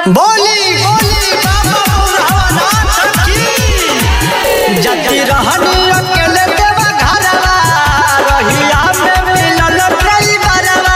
बोली बोली बाबा बुढ़ावा की जति रहनी अकेले देवा घरवा रहिया में मिलल ड्राइवरवा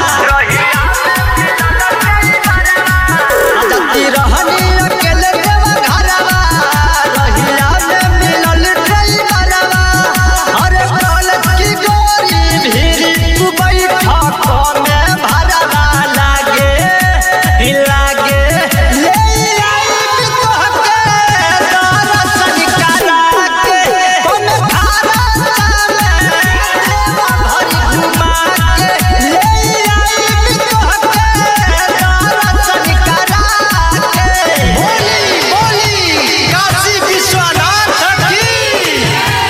जति रहनी अकेले देवा घरवा रहिया में मिलल ड्राइवरवा अरे कॉलेज की गोरी भीरी तू बैठा कोने भरवा लागे लागे ले आई तोहके दर्शन करा के कोन धारा चले देवा भरी घुमा के ले आई तोहके दर्शन करा के बोली बोली काशी विश्वनाथ की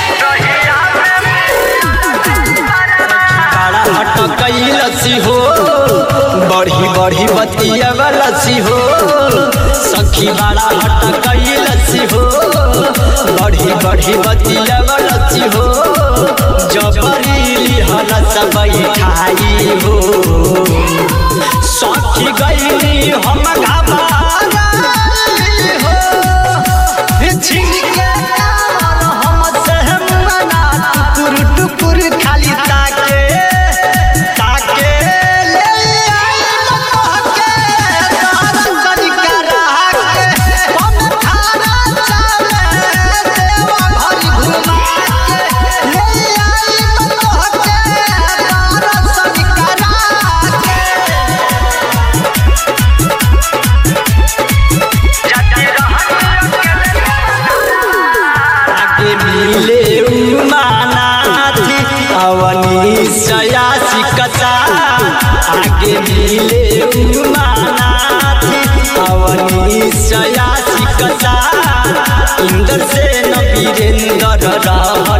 बड़ा हट लसी हो बढ़ी बढ़ी बतिया लसी हो सखी बड़ा हट लसी हो बढ़ी बढ़ी बतिया लसी हो जबरी हल सब खाई हो सखी गईली हम घबाई हो छिंके कावर हमसे मना टुकुर टुकुर खाली ताके ताके ले आई तोहके दर्शन करा के हम थारा चले देवा भरी घुमा के ले आई तोहके दर्शन करा के आगे मिले उमानाथी अवनी सयासी कसा आगे मिले उमानाथी अवनी सयासी कसा इंद्र से न वीरेंद्र रहल